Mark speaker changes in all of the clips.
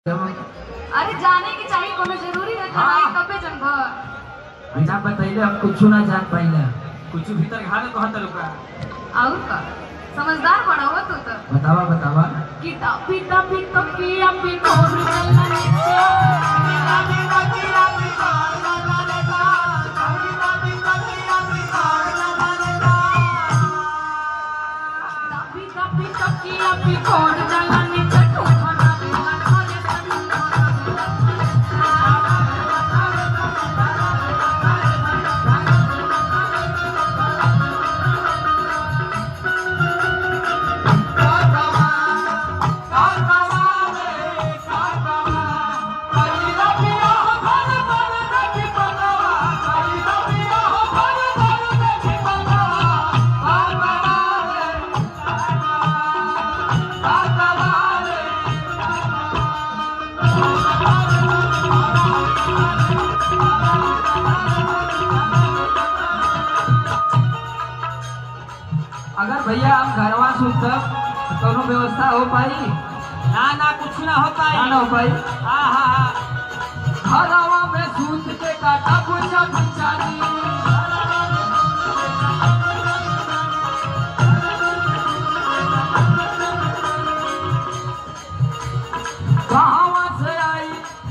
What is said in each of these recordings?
Speaker 1: अरे जाने की चाहिए कोनो जरूरी है
Speaker 2: हाँ।
Speaker 1: हाँ। तबे जनब
Speaker 2: अच्छा बतैले हम कुछ ना जान पाइले
Speaker 3: कुछ भीतर घाले कहत लोका
Speaker 1: और का समझदार बड़ा हो तू तो
Speaker 2: बतावा बतावा
Speaker 1: किता पिता पिता किया पिता और चलना नीचे पिता पिता किया पिता और चलना नीचे तू खाना पीना खाने
Speaker 2: अगर भैया हम घरवा सुतब तो कोनो व्यवस्था हो पाई
Speaker 3: ना ना कुछ ना हो पाई
Speaker 2: ना ना हो पाई
Speaker 3: हाँ हाँ हाँ
Speaker 2: घरवा में सूत के काटा बुझा बुझानी कहां से आई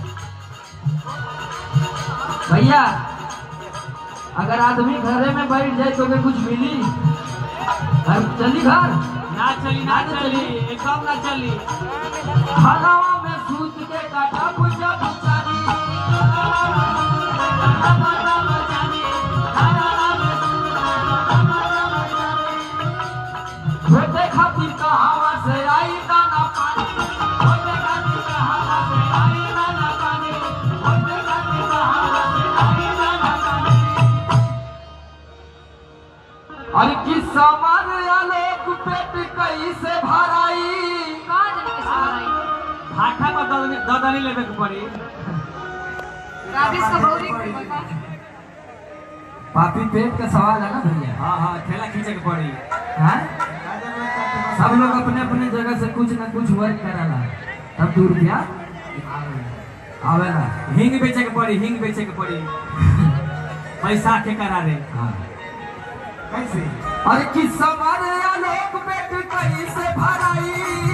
Speaker 2: भैया अगर आदमी घरे में बैठ जाए तो भी कुछ मिली घर चली घर
Speaker 3: ना चली ना चली एकदम ना चली
Speaker 2: हलावा में सूत के काटा बुझा बुझानी छोटे खातिर कहावा से आई दाना पानी छोटे खातिर कहावा से आई दाना पानी छोटे खातिर कहावा से आई दाना पानी अरे किस समार आलोक पेट कैसे भराई
Speaker 1: का जन के सवाई
Speaker 3: भाठा में ददनी ददनी लेवे के पड़ी
Speaker 1: राजेश का भौरी के बता
Speaker 2: पापी पेट का सवाल है ना भैया
Speaker 3: हाँ हाँ ठेला खींचे के पड़ी
Speaker 2: हाँ? सब लोग अपने अपने जगह से कुछ न कुछ वर्क कराला तब दो रुपया आवेला
Speaker 3: हिंग बेचे के पड़ी हिंग बेचे के पड़ी पैसा के करारे
Speaker 2: हाँ
Speaker 3: कैसे
Speaker 2: अरे किस समारे आलोक पेट कैसे भराई